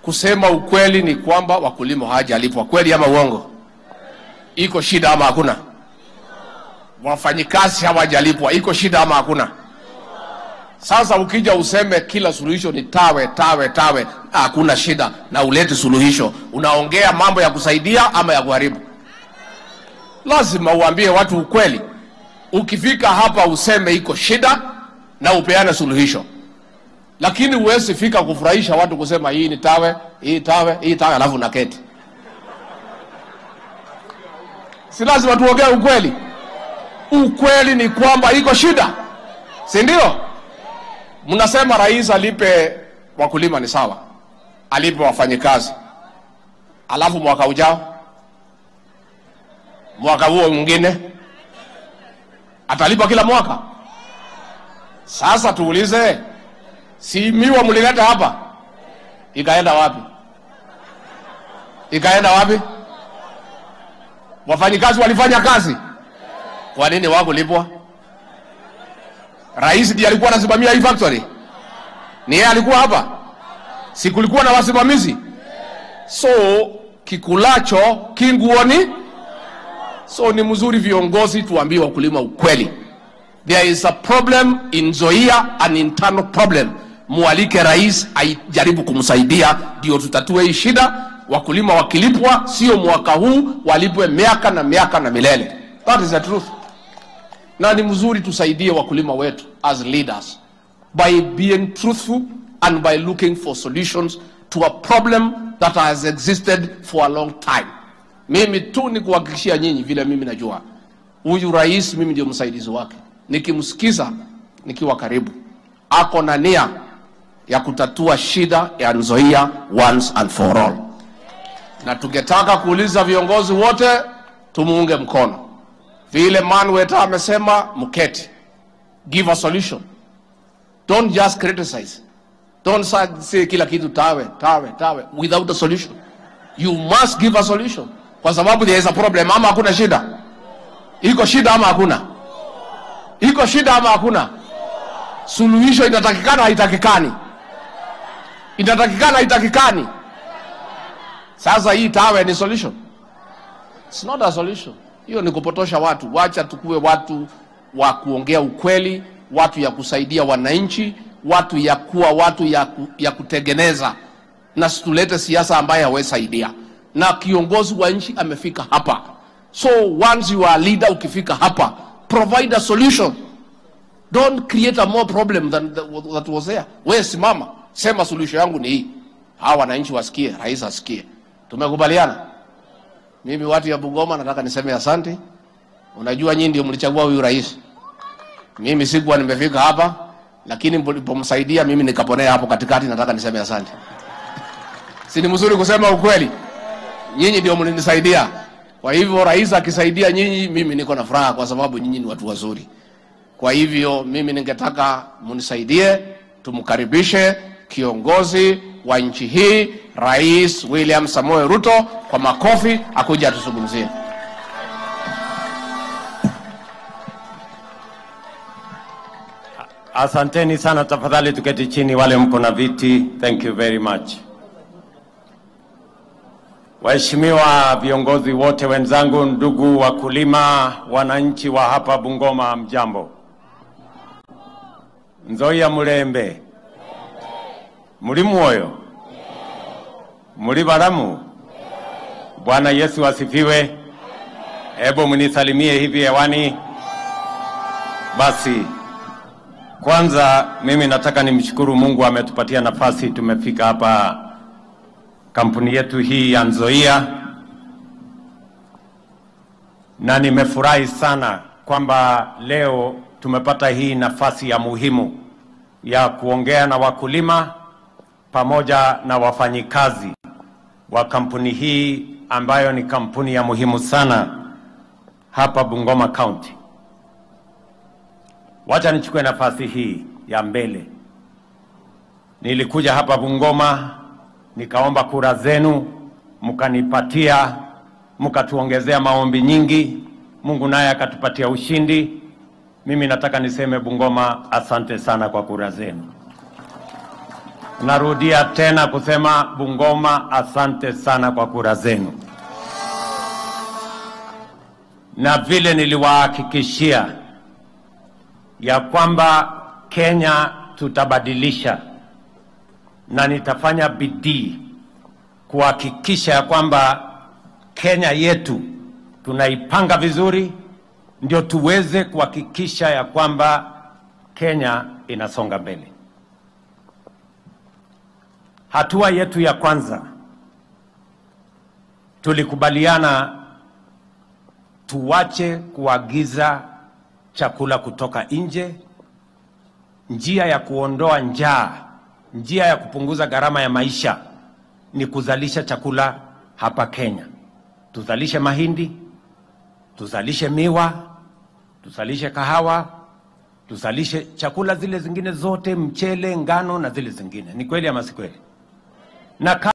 kusema ukweli ni kwamba wakulima hawajalipwa kweli ama uongo? Iko shida ama hakuna? Wafanyikazi hawajalipwa, iko shida ama hakuna? Sasa ukija useme kila suluhisho ni tawe tawe tawe, hakuna shida, na ulete suluhisho, unaongea mambo ya kusaidia ama ya kuharibu? Lazima uambie watu ukweli. Ukifika hapa useme iko shida na upeane suluhisho, lakini huwezi fika kufurahisha watu kusema hii ni tawe, hii tawe, hii tawe, alafu naketi. Si lazima tuongee ukweli. Ukweli ni kwamba iko shida, si ndio? Mnasema rais alipe wakulima, ni sawa, alipe wafanyikazi, alafu mwaka ujao, mwaka huo mwingine atalipa kila mwaka. Sasa tuulize, si miwa mlileta hapa, ikaenda wapi? Ikaenda wapi? Wafanyikazi walifanya kazi, kwa nini wakulipwa? Rais ndiye alikuwa anasimamia hii factory, ni yeye alikuwa hapa, si kulikuwa na wasimamizi? So kikulacho kinguoni. So ni mzuri viongozi tuambie wakulima ukweli. There is a problem in Nzoia, an internal problem. Mualike rais ajaribu kumsaidia ndio tutatue hii shida. Wakulima wakilipwa, sio mwaka huu, walipwe miaka na miaka na milele. That is the truth. Na ni mzuri tusaidie wakulima wetu as leaders by being truthful and by looking for solutions to a problem that has existed for a long time. Mimi tu ni kuhakikishia nyinyi vile mimi najua huyu rais, mimi ndio msaidizi wake. Nikimsikiza nikiwa karibu, ako na nia ya kutatua shida ya Nzoia once and for all, na tungetaka kuuliza viongozi wote tumuunge mkono vile Manweta amesema, mketi, give a solution, don't just criticize, don't say kila kitu tawe tawe tawe without a solution. You must give a solution kwa sababu there is a problem. Ama hakuna shida? Iko shida ama hakuna? Iko shida ama hakuna? Suluhisho inatakikana haitakikani? Inatakikana haitakikani? Sasa hii tawe ni solution? It's not a solution. Hiyo ni kupotosha watu. Wacha tukuwe watu wa kuongea ukweli, watu ya kusaidia wananchi, watu ya kuwa watu ya, ku, ya kutengeneza, na situlete siasa ambaye hawesaidia na kiongozi wa nchi amefika hapa. So once you are a leader, ukifika hapa, provide a solution. Don't create a more problem than the- that was there. Wewe simama, sema solution yangu ni hii, hawa wananchi wasikie, rais asikie. Tumekubaliana. Mimi watu ya Bungoma nataka niseme asante. Unajua nyinyi ndio mlichagua huyu rais. Mimi sikuwa nimefika hapa, lakini mlipomsaidia mimi nikaponea hapo katikati, nataka niseme asante. Si ni mzuri kusema ukweli? nyinyi ndio mlinisaidia. Kwa hivyo rais akisaidia nyinyi, mimi niko na furaha, kwa sababu nyinyi ni watu wazuri. Kwa hivyo mimi ningetaka munisaidie, tumkaribishe kiongozi wa nchi hii, Rais William Samoei Ruto, kwa makofi, akuja atuzungumzie. Asanteni sana, tafadhali tuketi chini, wale mko na viti. Thank you very much. Waheshimiwa viongozi wote wenzangu, ndugu wakulima, wananchi wa hapa Bungoma, mjambo. Nzoia mulembe muli mwoyo muli balamu? Bwana Yesu asifiwe. Hebu mnisalimie hivi hewani. Basi kwanza mimi nataka nimshukuru Mungu ametupatia nafasi, tumefika hapa kampuni yetu hii ya Nzoia, na nimefurahi sana kwamba leo tumepata hii nafasi ya muhimu ya kuongea na wakulima pamoja na wafanyikazi wa kampuni hii ambayo ni kampuni ya muhimu sana hapa Bungoma County. Wacha nichukue nafasi hii ya mbele. Nilikuja hapa Bungoma nikaomba kura zenu, mkanipatia, mkatuongezea maombi nyingi, Mungu naye akatupatia ushindi. Mimi nataka niseme Bungoma, asante sana kwa kura zenu. Narudia tena kusema Bungoma, asante sana kwa kura zenu, na vile niliwahakikishia ya kwamba Kenya tutabadilisha, na nitafanya bidii kuhakikisha ya kwamba Kenya yetu tunaipanga vizuri, ndio tuweze kuhakikisha ya kwamba Kenya inasonga mbele. Hatua yetu ya kwanza tulikubaliana tuwache kuagiza chakula kutoka nje. Njia ya kuondoa njaa, njia ya kupunguza gharama ya maisha ni kuzalisha chakula hapa Kenya. Tuzalishe mahindi, tuzalishe miwa, tuzalishe kahawa, tuzalishe chakula zile zingine zote, mchele, ngano na zile zingine. Ni kweli ama si kweli? na